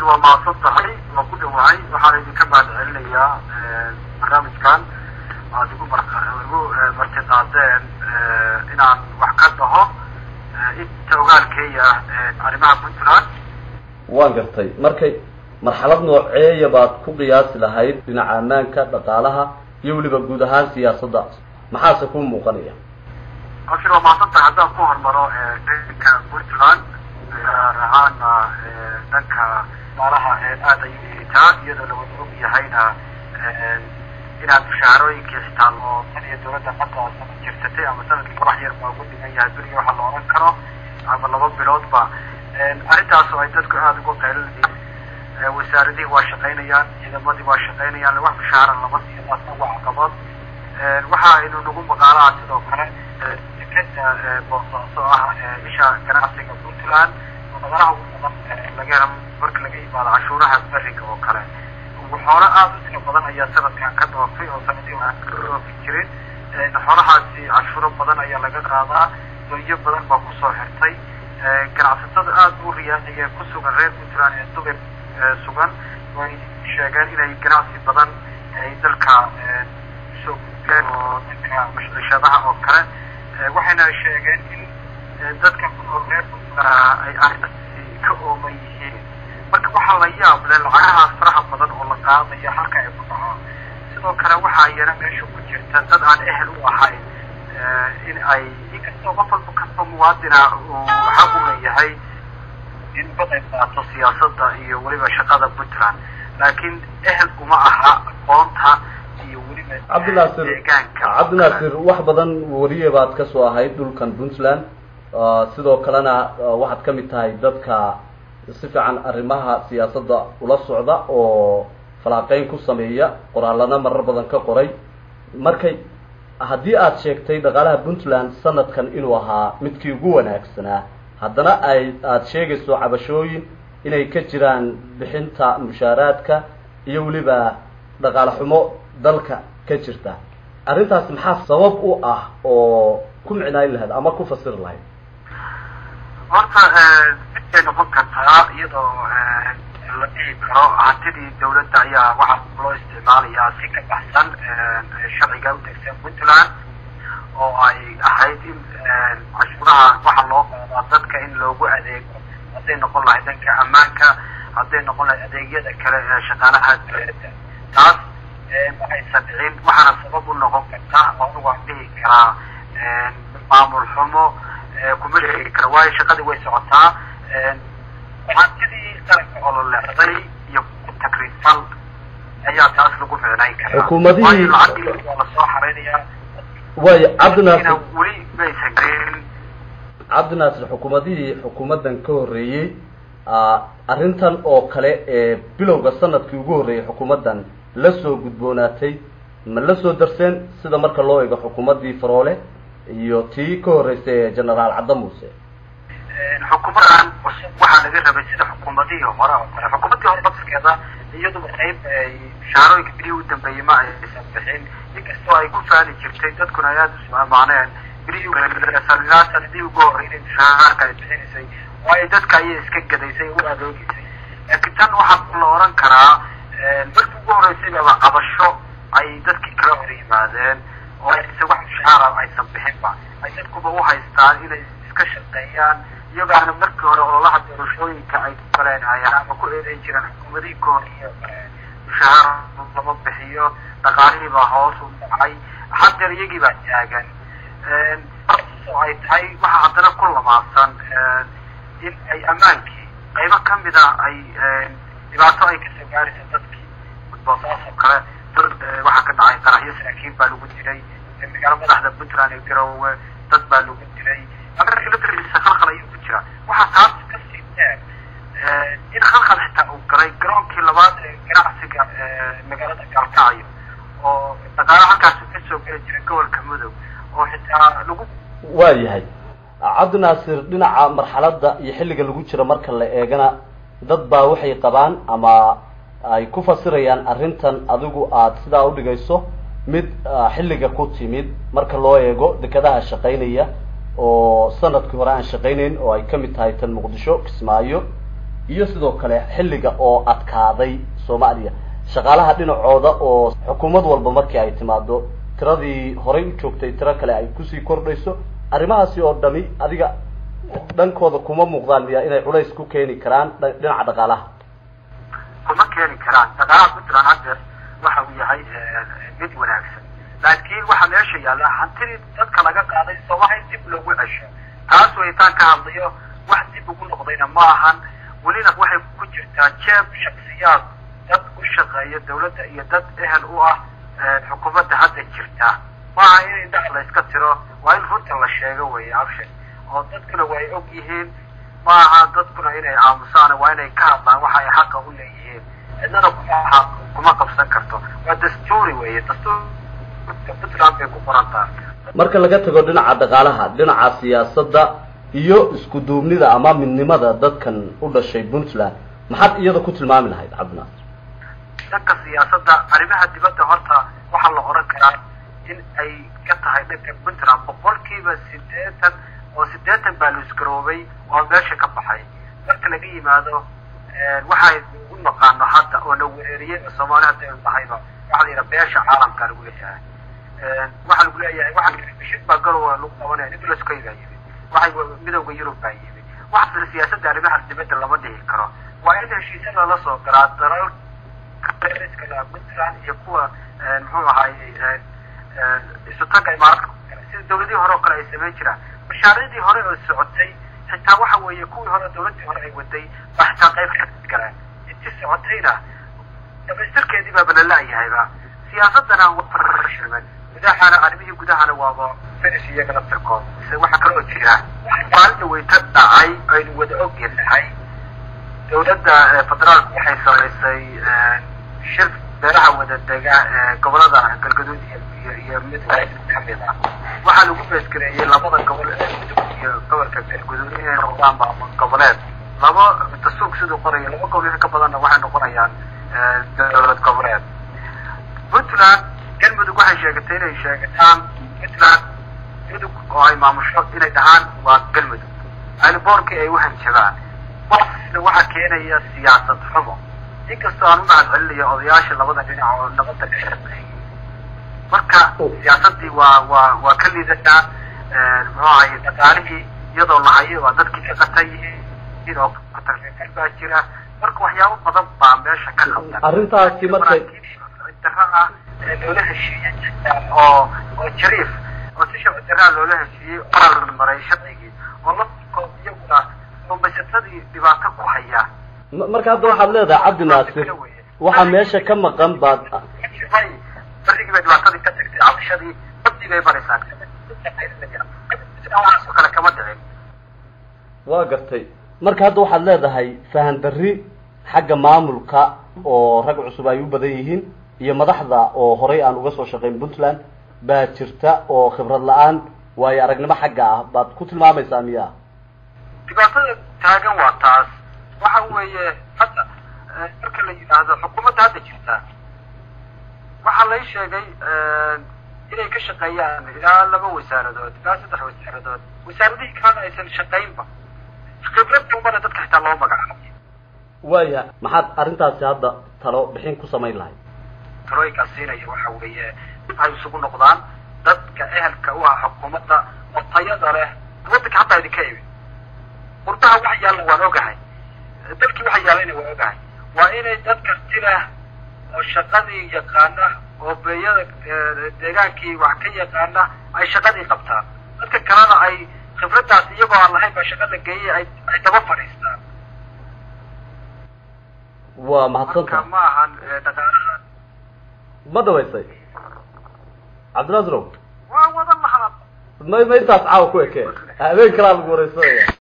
waa mahadsan tahay waa ku dhawahay waxaana idinka mahad celinayaa barnaamijkan aad igu mar igu marti qaadeen inaan wax ka dhaho inta ogaalkeeya arrimaha puntland waan gartay markay marxalad nooceeya baad ku qiyaasi lahayd dhinaca ammaanka dhaqaalaha iyo weliba guud ahaan siyaasadda maxaase ku muuqanaya abshir waa mahadsan tahay haddaan ku hormaro dhanka puntland gaar ahaana dhanka dhaqaalaha aada ayuu liitaa iyadoo lawada og yahayna inaad mushaharooyinkii xitaa loo tan iyo dawladda hadda sana jirsatay ama sanadkii wax yar baa ugu dhigan yahay beriga waxa la oran karo ama laba biloodba arrintaas oo ay dadku aada ugu qaylinayeen wasaaradihii waa shaqaynayaan ciidamadii waa shaqaynayaan wax mushaara lama siiyo taasna waa caqabad waxa aynu nagu maqaalaha sidoo kale dekeda boosaaso ah isha ganacsiga puntland oo dhaqalaha ugu badan laga helo marka laga yimaado cashuuraha beriga oo kale xoolo aada u tiro badan ayaa sanadkan ka dhoofay oo sanadii aan ka dhoofi jirin xoolahaasi cashuuro badan ayaa laga qaadaa doonyo badan baa kusoo xirtay ganacsatada aada u riyaadaya ku sugan reer puntland ee dubay sugan way sheegeen inay ganacsi badan ay dalka usoo gudbeen oo dadka mashcishadaha oo kale waxayna sheegeen in dadka ku nool reer puntland ay arrintaasi ka ooman yihiin marka waxaa la yaab leh lacagahaas faraha badan oo la qaadaya halka ay ku dhacaan sidoo kale waxaa yana meesha ku jirta dad aan ehel u ahayn in ay inkastoo qof walba kastoo muwaadina uu xaq u leeyahay in ka qayb qaato siyaasadda iyo weliba shaqada puntland laakiin ehel uma aha aqoonta iyo weliba cabdinaasir deegaanka cabdinaasir wax badan wariye baad ka soo ahayd dhulkan puntland sidoo kalena waxaad ka mid tahay dadka si fiican arrimaha siyaasadda ula socda oo falaaqeyn ku sameeya qoraalana marar badan ka qoray markay haddii aad sheegtay dhaqaalaha puntland sanadkan inuu ahaa midkii ugu wanaagsanaa haddana ay aada sheegayso cabashooyin inay ka jiraan bixinta mushaaraadka iyo weliba dhaqaale xumo dalka ka jirta arrintaas maxaa sabab u ah oo ku micnaayn lahayd ama ku fasiri lahayd horta midbay noqon kartaa iyadoo la dhihi karo hantidii dawladda ayaa waxaa loo isticmaalayaa si ka baxsan sharciga u degsan puntland oo ay ahayd in cashuuraha waxa loo qaadaa dadka in loogu adeego hadday noqon lahayd dhanka ammaanka hadday noqon lahayd adeegyada kale ee shaqaalaha dawladda taas waxaysan dhicin waxaana sabab u noqon karta oo waan dhihi karaa maamul xumo kuma sheegi kara waayo shaqadii way socotaa hantidii qaranka oo la leexday iyo takriifal ayaa taas lagu micnayn karaa Xukuumadihii- waayo lacagii waa lasoo xareynayaa way cabdinaasir ina weli maysan garin cabdinaasir xukuumadihii xukuumaddan ka horreeyey arrintan oo kale ee bilowga sanadkii ugu horreeyey xukuumaddan la soo gudboonaatay ma la soo darseen sida marka loo eego xukuumaddii faroole iyo tii ka horreysay ee genaraal cadda muuse xukuumadan cusub waxaa laga rabay sida xukuumadihii hore oo kale xukuumaddii hore lafskeeda iyaduba qayb ay mushaharooyinka bilihii u dambeeyey ma aysan bixin inkastoo ay ku faani jirtay dadkuna ay aada u ismaamaaneen bilihii ilaa sanadihii ugu horreynay mushaharka ay bixinaysay waayo dadka ayay iska gadaysay u adeegaysay laakiin tan waxaa la oran karaa markii ugu horreysay baba cabasho ay dadkii kala hor yimaadeen oo aysan wax mushaara aysan bixinba ay dadkuba u haystaan inay iska shaqeeyaan iyagaana markii hore ololaha doorashooyinka ay ku galeen ay ama ku eedeyn jireen xukuumadihii ka hor iyo mushahaar lama bixiyo dhaqaalihii baa hoos u dhacay haddeer iyagii baa taagan oo ay tahay waxa haddana ku lamaadsan in ay ammaankii qaybo kamida ay dhibaato ay kasoo gaarayso dadkii boosaas oo kale dad waxaa ka dhacay qaraxyo saraakiin baa lagu dilay magaalo madaxda puntland ee garowe dad baa lagu dilay amarka laftiisa khalkhal ayuu ku jira waxaa taas kasii dheer in khalkhal xitaa uu galay garoonkii labaad ee ganacsiga magaalada gaalkacyo oo dhaqaalo halkaas kasoo geli jira gobolka mudug oo xitaa lagu waa yahay cabdinaasir dhinaca marxaladda iyo xilliga lagu jiro marka la eegana dad baa waxay qabaan ama ay ku fasirayaan arrintan adigu aada sidaa udhigayso mid xilliga ku timid marka loo eego dekadaha shaqaynaya oo sanadkii hore aan shaqaynayn oo ay kamid tahay tan muqdisho kismaayo iyo sidoo kale xilliga oo adkaaday soomaaliya shaqaalaha dhinacooda oo xukuumad walba markii ay timaado tiradii horey u joogtay tiro kale ay kusii kordhayso arrimahaasi oo dhami adiga dhankooda kuma muuqdaan miya inay culays ku keeni karaan dhinaca dhaqaalaha kuma keeni karaan dhaqaalaha puntland haddeer waxa uu yahay mid wanaagsan laakiin waxaa meesha yaalla hantidii dadka laga qaaday somaha in dib loogu cesho taas waytaan ka hadlayo wax dib ugu noqdayna ma ahan welina waxay ku jirtaa jeeb shaksiyaad dad u shaqeeya dawladda iyo dad ehel u ah xukuumadda hadda jirta maaha in indhaha la iska tiro waa in runta la sheego weeye abshe oo dadkuna way og yihiin maaha dadkuna inay aamusaan waa inay ka hadlaan waxa ay xaqa u leeyihiin cidnana kuma kuma qabsan karto waa dastuuri weeye dastuurka puntland bay ku qoran tahay marka laga tago dhinaca dhaqaalaha dhinaca siyaasadda iyo isku duubnida ama midnimada dadkan u dhashay puntland maxaad iyada ku tilmaami lahayd cabdinaas dhanka siyaasadda arrimaha dibadda horta waxaa la oran karaa in ay ka tahay dhanka puntland boqolkiiba sideetan oo sideetan baa la isgaroobay oo meesha ka baxay marka laga yimaado waxay u naqaano hadda oo la wereeriyey oo soomaali hadda aynu nahayba waxaa la yidhaha beesha caalamka lagu leeyahay waxaa lagu leeyahay waxa bishid baa garowa lagu qabanaya nicolas coy baa yimid waxay midowda yurub baa yimid waxasna siyaasadda arrimaha dibadda lama dhihi karo waa in heshiisya lala soo galaa dalal kala puntland iyo kuwa muxuu ahaayey isutaga imaaraadka sida dawladihii hore oo kale ay samayn jiraan mashaariicdii hore oo socotay xitaa waxa weeye kuwii hore dawladdii hore ay waday baa xitaa qayb ka galeen intii socotayna dhamaystirkeedii baaba la la-yahayba siyaasadana waa gudahana arrimihii gudahana waaba finish iyaga laftirkood waxaa kaloo jira maalinta wayta dhacay aynu wada ogyahay dawladda federaalku waxay samaysay shir beelaha wada dega gobolada galgaduud iyo iyo mid kamid ah waxaa lagu beesgareeyey labada gobol ee mudug iyo gobolka galgaduud inay noqdaan maamul goboleed laba dastuurka siduu qorayo laba gobol in ka badanna waxay noqonayaan dowlad goboleed puntland galmudug waxay sheegatay inay sheegataan puntland mudug oo ay maamusho inay dhahaan waa galmudug aynaboorkii ay uhanjabaan waxaasna waxaa keenaya siyaasad xumo inkastoo aan u mahad celinayo odayaasha labada dhinac oo nabadda ka shaqeeyay marka siyaasadii waa waa waa ka liidataa muxuu ahaye dhaqaalihii iyadoo lahayo waa dadkii ka qatan yihiin oo katarfifil baa jira marka waxyaabo badan baa meesha ka qabtan arrintaasi markay dara ah ee loola heshiiyey oo oo jariif oo si sharci daraa loola heshiiyey oral maray sharcigii oo laftirkood iyaguna rumaysatadii dhibaato ku haya marka hadda waxaad leedahay cabdi naasir waxaa meesha ka maqan baad barigii bay dhibaatadii ka tagtay cabashadii badii bay baraysaa waxaasoo kale kama dhicin waa gartay marka hadda waxaad leedahay fahan darri xagga maamulka oo rag cusub ay u badan yihiin iyo madaxda oo horay aan uga soo shaqayn puntland baa jirta oo khibrad la-aan waayo aragnimo xagga ah baad ku tilmaamaysaa miya dhibaatada taagan waa taas waxa weeye hadda marka la yidhaahdo xukuumadda hadda jirta waxaa lay sheegay inay ka shaqeeyaan ilaa laba wasaaradood ilaa saddex wasaaradood wasaaradihii kalena aysan shaqaynba khibrad dambana dadka xitaa loo magacaabay waaya maxaad arrintaasi hadda talo bixin ku samayn lahayd talooyinkaas siinaya waxa weeye ay isugu noqdaan dadka ehelka u ah xukuumadda oo tayada leh waddanka hataa idinka imin qurbaha wax yaalla waan ogahay dalkii waxa yaalayna waan ogahay waa inay dad karti leh oo shaqadii yaqaana oo beeyada deegaankii wax ka yaqaana ay shaqadii qabtaan dadka kalena ay khibraddaas iyagoo aan lahayn baa shaqa la geeyay ay ay daba fadhiistaan waa marka mahadsanta ma ahan dhaqaalaha ma dhawaysay cabdinaasirow waa wada lahaa ma ma intaas caawa ku eke habeen kalaa lagu wareysanaya